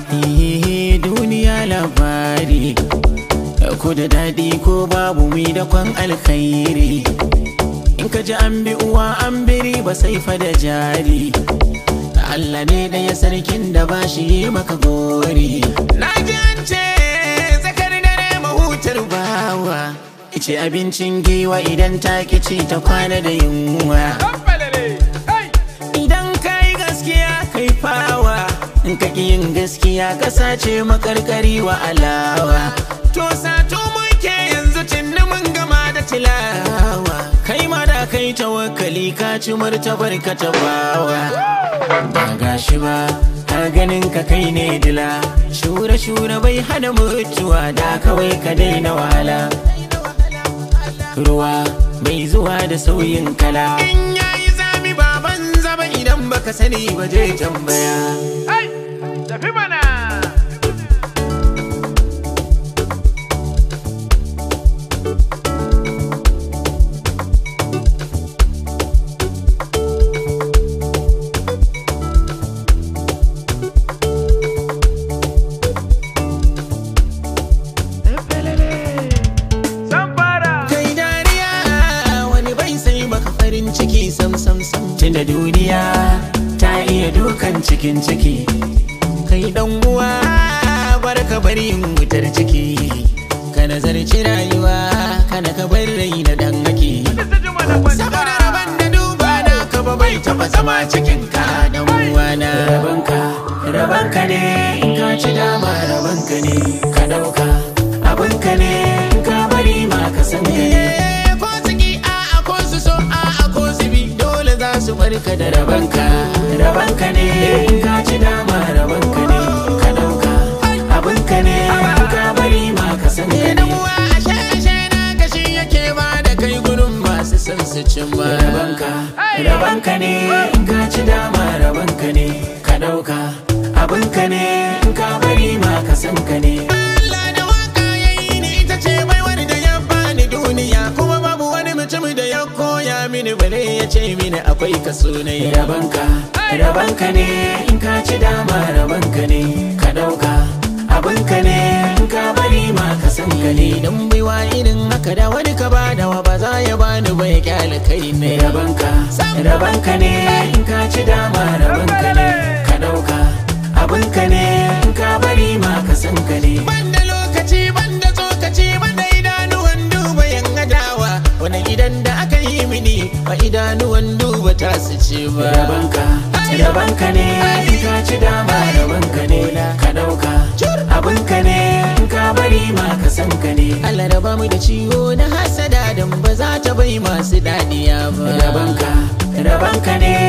Ihe duniya labari ko da daɗi ko babu mi da kwan alkhairi in ka ji an bi uwa an biri ba sai fa da jari Allah ne da ya sarkin da ba shi yi maka gori na ji an ce zakar dare mahutar bawa ice abincin giwa idan ta ci ta kwana da yunwa idan ka yi gaskiya kai fawa in ka ƙi yin gaskiya ka sace makarkari wa alawa to sato muke yanzu cinni mun gama da tilawa kai ma da kai tawakkali ka ci martabar ka ta bawa ba gashi ba har ganin ka kai ne dila shura shura bai hana mutuwa da kawai ka daina wahala ruwa bai zuwa da sauyin kala in yayi zami baban zaba idan baka sani ba je tambaya Ai, tafi mana. Zan fara. kai dariya wani bai sai maka farin ciki sam sam sam tunda duniya ta iya dukan cikin ciki kai dan uwa bar ka bari yin wutar ciki ka nazarci rayuwa kana ka bar rai na dan haki Mr. Juma na kwanta. saboda raban da duba na ka ba bai taba zama cikin ka dan uwa na rabanka rabanka ne in ka ci dama rabanka ne ka dauka abinka ne in ka bari ma ka san ka ne ko ciki a a ko su so a a ko su bi dole za su barka da rabanka rabanka ne in ka ci dama rabanka ne ka dauka abinka ne in ka bari ma ka san ka ne uwa ashe ashe na gashi yake ba da kai gurin masu son su cin ma rabanka rabanka ne in ka ci dama rabanka ne ka dauka abinka ne in ka bari ma ka san ka ne Allah da waka yayi ni ita ce baiwar da ya bani duniya kuma babu wani mutum da ya koya mini bare ya ce mini akwai kaso ne rabanka rabanka ne in ka ci dama rabanka ne ka dauka abinka ne in ka bari ma ka san ka ne dan baiwa irin haka da wani ka ba da wa ba za ya bani ba ya kyale kai ne rabanka rabanka ne in ka ci dama rabanka ne ka dauka abinka ne in ka bari ma ka san ka ne banda lokaci banda tsokaci banda idanuwan duba yan adawa wani gidan da aka yi mini ba idanuwan duba ta su ce ba rabanka rabanka ne in ka ci dama rabanka ne ka dauka abinka ne in ka bari ma ka san ka ne Allah raba mu da ciwo na hasada dan ba za ta bai masu dadiya ba rabanka rabanka ne